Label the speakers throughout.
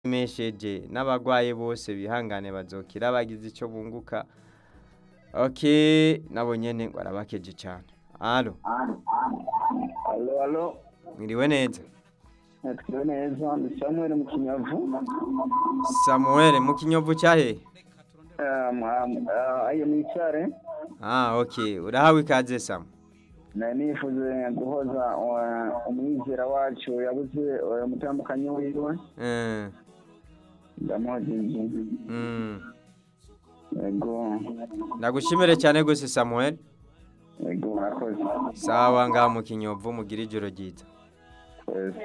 Speaker 1: mesheje n'abagwaye bose bihangane bazokira bagize ico bunguka okay nabo nyene ngo arabakeje cane alo
Speaker 2: Alo, alo.
Speaker 1: mwiriwe neza
Speaker 2: Natwe neza, ndi Samuel mu Kinyavu.
Speaker 1: samuel mu kinyovu cyahe
Speaker 2: Um, um, uh, ayo mwicare.
Speaker 1: ah okay urahawe ikaze samu
Speaker 2: Na nifuze guhoza uh, umwizera wacu yabuze uh, umutambukanyi wiwe.
Speaker 1: Eh,
Speaker 2: Ndamuhojeje.
Speaker 1: mm.
Speaker 2: Yego.
Speaker 1: ndagushimire cyane gose samuel
Speaker 2: Yego, murakoze.
Speaker 1: sawa ngaha mu kinyovu mugira ijoro ryiza
Speaker 2: Twese.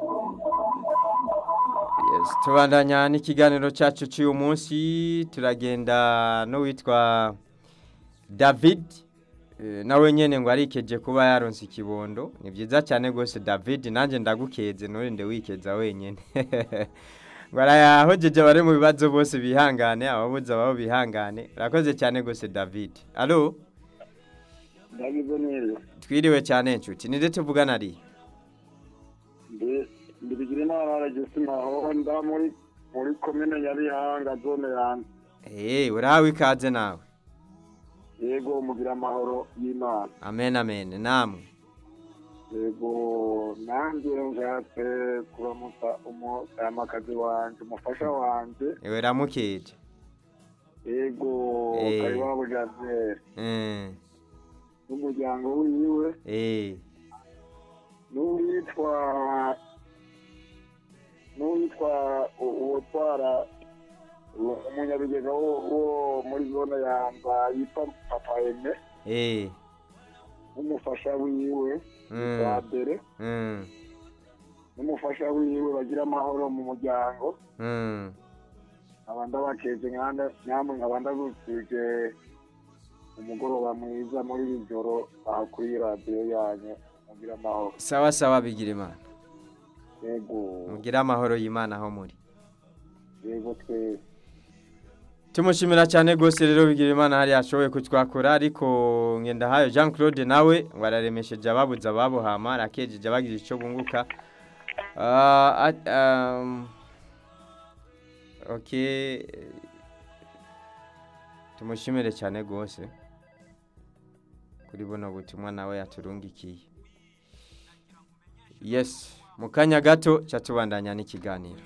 Speaker 1: Yes, tubandanya n'ikiganiro cyacu cy'uyu munsi turagenda n'uwitwa david Eh, nawe nyene ngo arikeje kuba yaronse ikibondo ni byiza cyane rwose david nanjye ndagukeze nturinde wikeza wenyine ngo arayahojeje bari mu bibazo bose bihangane ababuze ababo bihangane urakoze cyane rwose david alo
Speaker 2: Ndagize neza.
Speaker 1: twiriwe cyane nshuti ninde tuvugana ari
Speaker 2: Ndi ndibigira inama aragise maho nda muri muri komine Nyabihanga zone yanjye.
Speaker 1: Eh, urahawe ikaze nawe
Speaker 2: Yego mugira amahoro y'Imana.
Speaker 1: amen amen namwe
Speaker 2: yego nanjye nshatse kuramutsa umutayamakazi wanjye umufasha wanjye
Speaker 1: ewe ramukeje
Speaker 2: yego
Speaker 1: Eh.
Speaker 2: kariwabo janviere
Speaker 1: Eh,
Speaker 2: n'umuryango wiwe
Speaker 1: eh,
Speaker 2: n'uwitwa n'uwitwa u- uwutwara u- umunyabigega wo wo muri zone yanza yitwa papa eme
Speaker 1: eh,
Speaker 2: n'umufasha wiwe
Speaker 1: Mm.
Speaker 2: wa mbere
Speaker 1: mm,
Speaker 2: n'umufasha wiwe bagira amahoro mu muryango
Speaker 1: mm.
Speaker 2: nkaba ndabakeje nkanda namwe nkaba ndagusije umugoroba mwiza muri iri joro aho kuri radiyo yanyu mugira amahoro
Speaker 1: sawa sawa bigira imana
Speaker 2: yego
Speaker 1: mugire amahoro y'imana aho muri
Speaker 2: yego twese
Speaker 1: tumushimira cyane rwose rero bigira imana hari ashoboye kutwakura ariko ngendahayo jean claude nawe ngo araremesheje ababuze ababo hama arakejeje abagize icyo bunguka Ah, at- um, okay tumushimire cyane rwose kuri buno butumwa nawe yaturungikiye yes mu kanya gato cyatubandanya n'ikiganiro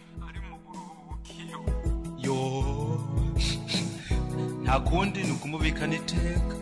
Speaker 3: yo nta kundi ni ukumubikana iteka